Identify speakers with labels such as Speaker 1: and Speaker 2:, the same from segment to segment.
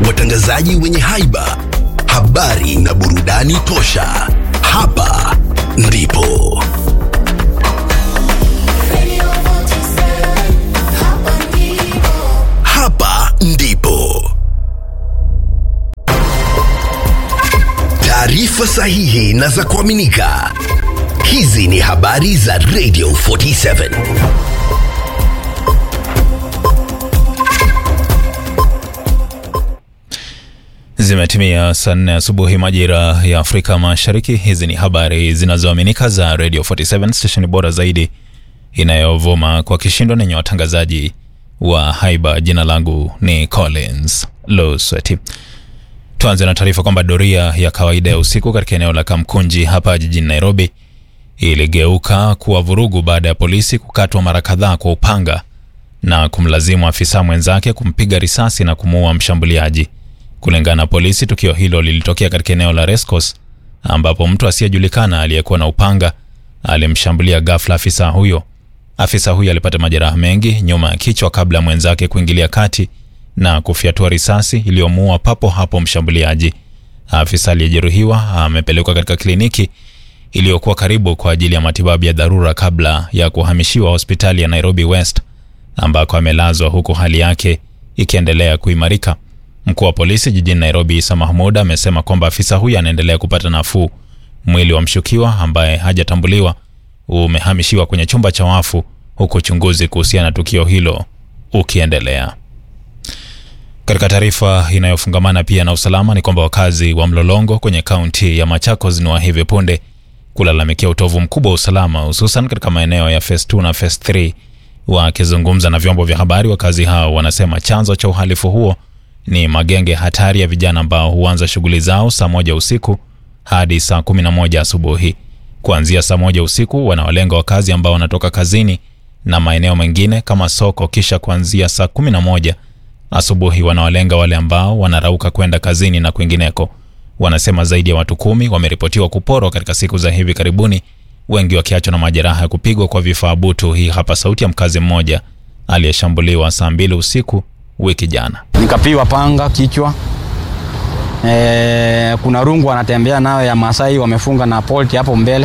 Speaker 1: watangazaji wenye haiba, habari na burudani tosha. Hapa ndipo hapa ndipo taarifa sahihi na za kuaminika. Hizi ni habari za Radio 47.
Speaker 2: Zimetimia saa nne asubuhi majira ya Afrika Mashariki. Hizi ni habari zinazoaminika za Radio 47 stesheni bora zaidi inayovuma kwa kishindo nenye watangazaji wa haiba. Jina langu ni Collins Losweti. Tuanze na taarifa kwamba doria ya kawaida ya usiku katika eneo la Kamkunji hapa jijini Nairobi iligeuka kuwa vurugu baada ya polisi kukatwa mara kadhaa kwa upanga na kumlazimu afisa mwenzake kumpiga risasi na kumuua mshambuliaji. Kulingana na polisi, tukio hilo lilitokea katika eneo la Rescos ambapo mtu asiyejulikana aliyekuwa na upanga alimshambulia ghafla afisa huyo. Afisa huyo alipata majeraha mengi nyuma ya kichwa kabla ya mwenzake kuingilia kati na kufyatua risasi iliyomuua papo hapo mshambuliaji. Afisa aliyejeruhiwa amepelekwa katika kliniki iliyokuwa karibu kwa ajili ya matibabu ya dharura kabla ya kuhamishiwa hospitali ya Nairobi West ambako amelazwa huku hali yake ikiendelea kuimarika. Mkuu wa polisi jijini Nairobi Isa Mahmud amesema kwamba afisa huyo anaendelea kupata nafuu. Mwili wa mshukiwa ambaye hajatambuliwa umehamishiwa kwenye chumba cha wafu huku uchunguzi kuhusiana na tukio hilo ukiendelea. Katika taarifa inayofungamana pia na usalama ni kwamba wakazi wa Mlolongo kwenye kaunti ya Machakos ni wa hivi punde kulalamikia utovu mkubwa wa usalama hususan katika maeneo ya phase 2 na phase 3. Wakizungumza na vyombo vya habari, wakazi hao wanasema chanzo cha uhalifu huo ni magenge hatari ya vijana ambao huanza shughuli zao saa moja usiku hadi saa kumi na moja asubuhi. Kuanzia saa moja usiku wanawalenga wakazi ambao wanatoka kazini na maeneo mengine kama soko, kisha kuanzia saa kumi na moja asubuhi wanawalenga wale ambao wanarauka kwenda kazini na kwingineko. Wanasema zaidi ya watu kumi wameripotiwa kuporwa katika siku za hivi karibuni, wengi wakiachwa na majeraha ya kupigwa kwa vifaa butu. Hii hapa sauti ya mkazi mmoja aliyeshambuliwa saa mbili usiku wiki jana.
Speaker 3: Nikapiwa panga kichwa. E, kuna rungu wanatembea nayo ya Masai wamefunga na polti hapo mbele.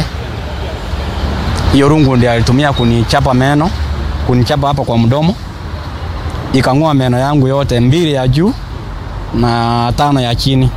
Speaker 3: Hiyo rungu ndio alitumia kunichapa meno, kunichapa hapa kwa mdomo, ikang'oa meno yangu yote mbili ya juu na tano ya chini.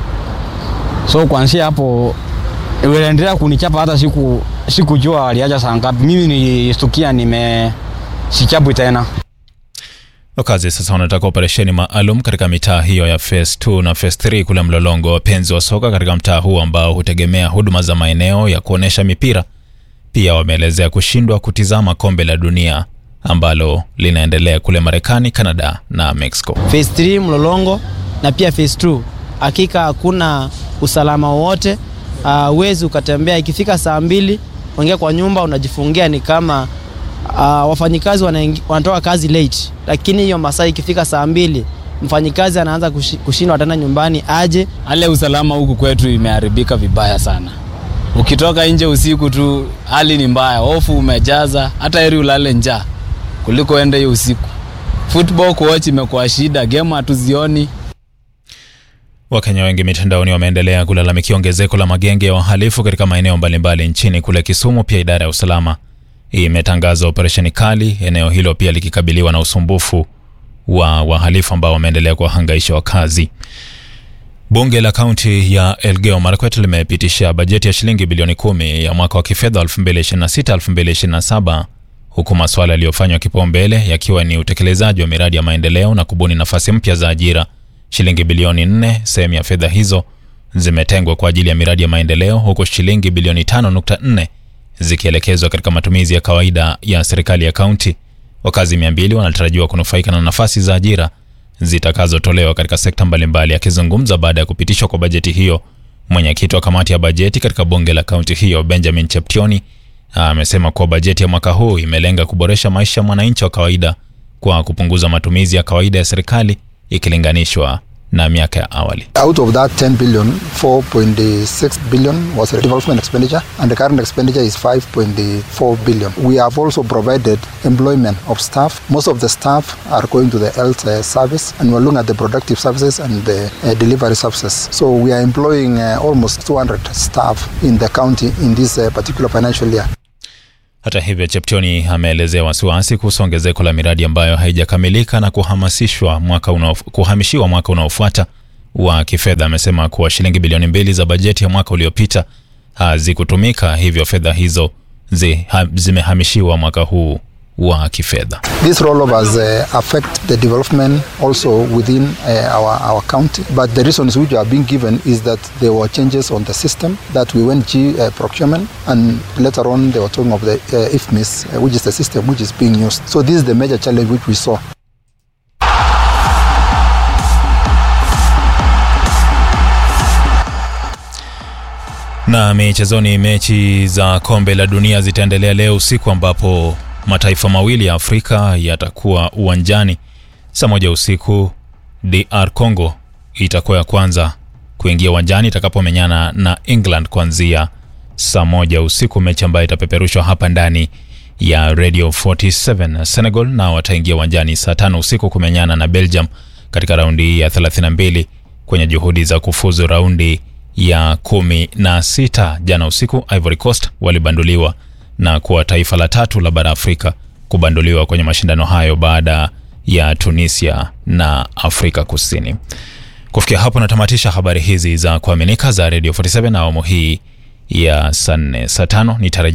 Speaker 3: So kuanzia hapo iliendelea kunichapa hata siku sikujua aliacha saa ngapi. Mimi nilistukia nime sichapwi tena.
Speaker 2: Wakazi sasa wanataka operesheni maalum katika mitaa hiyo ya phase 2 na phase 3 kule Mlolongo. Wapenzi wa soka katika mtaa huu ambao hutegemea huduma za maeneo ya kuonyesha mipira pia wameelezea kushindwa kutizama kombe la dunia ambalo linaendelea kule Marekani, Canada na Mexico.
Speaker 4: phase 3 Mlolongo na pia phase 2, hakika hakuna usalama wowote. Huwezi uh, ukatembea ikifika saa mbili uingia kwa nyumba unajifungia, ni kama uh, wafanyikazi wanatoka kazi late, lakini hiyo masaa ikifika saa mbili mfanyikazi anaanza kushindwa tena nyumbani aje.
Speaker 5: Hali usalama huku kwetu imeharibika vibaya sana. Ukitoka nje usiku tu hali ni mbaya, hofu umejaza, hata heri ulale njaa kuliko ende hiyo usiku. Football kuwatch imekuwa shida, game hatuzioni.
Speaker 2: Wakenya wengi mitandaoni wameendelea kulalamikia ongezeko la magenge ya wahalifu katika maeneo mbalimbali nchini. Kule Kisumu pia idara ya usalama imetangaza operesheni kali, eneo hilo pia likikabiliwa na usumbufu wa wahalifu ambao wameendelea kuwahangaisha wakazi. Bunge la kaunti ya Elgeyo Marakwet limepitisha bajeti ya shilingi bilioni kumi ya mwaka wa kifedha 2026-2027 huku masuala yaliyofanywa kipaumbele yakiwa ni utekelezaji wa miradi ya maendeleo na kubuni nafasi mpya za ajira. Shilingi bilioni nne sehemu ya fedha hizo zimetengwa kwa ajili ya miradi ya maendeleo huku shilingi bilioni 5.4 zikielekezwa katika matumizi ya kawaida ya serikali ya kaunti. Wakazi 200 wanatarajiwa kunufaika na nafasi za ajira zitakazotolewa katika sekta mbalimbali. Akizungumza baada ya kupitishwa kwa bajeti hiyo, mwenyekiti wa kamati ya bajeti katika bunge la kaunti hiyo Benjamin Cheptioni amesema kuwa bajeti ya mwaka huu imelenga kuboresha maisha ya mwananchi wa kawaida kwa kupunguza matumizi ya kawaida ya serikali ikilinganishwa na miaka ya awali.
Speaker 6: Out of that 10 billion, 4.6 billion was development expenditure, and the current expenditure is 5.4 billion. We have also provided employment of staff. Most of the staff are going to the health uh, service, and we're looking at the productive services and the uh, delivery services. So we are employing uh, almost 200 staff in the county in this uh, particular financial year.
Speaker 2: Hata hivyo, Cheptioni ameelezea wasiwasi kuhusu ongezeko la miradi ambayo haijakamilika na kuhamasishwa mwaka unaof, kuhamishiwa mwaka unaofuata wa kifedha. Amesema kuwa shilingi bilioni mbili za bajeti ya mwaka uliopita hazikutumika, hivyo fedha hizo zi, ha, zimehamishiwa mwaka huu wa kifedha.
Speaker 6: These rollovers uh, affect the development also within uh, our, our county, but the reasons which are being given is that there were changes on the system, that we went G uh, procurement, and later on they were talking of the uh, IFMIS, uh, which is the system which is being used. So this is the major challenge which we saw.
Speaker 2: Na michezoni, mechi za kombe la dunia zitaendelea leo usiku ambapo mataifa mawili ya Afrika yatakuwa uwanjani saa moja usiku. DR Congo itakuwa ya kwanza kuingia uwanjani itakapomenyana na England kuanzia saa moja usiku, mechi ambayo itapeperushwa hapa ndani ya Radio 47. Senegal nao wataingia uwanjani saa tano usiku kumenyana na Belgium katika raundi ya 32 kwenye juhudi za kufuzu raundi ya kumi na sita. Jana usiku Ivory Coast walibanduliwa na kuwa taifa la tatu la bara Afrika kubanduliwa kwenye mashindano hayo baada ya Tunisia na Afrika Kusini. Kufikia hapo natamatisha habari hizi za kuaminika za Radio 47 na awamu hii ya saa nne saa tano nitarajia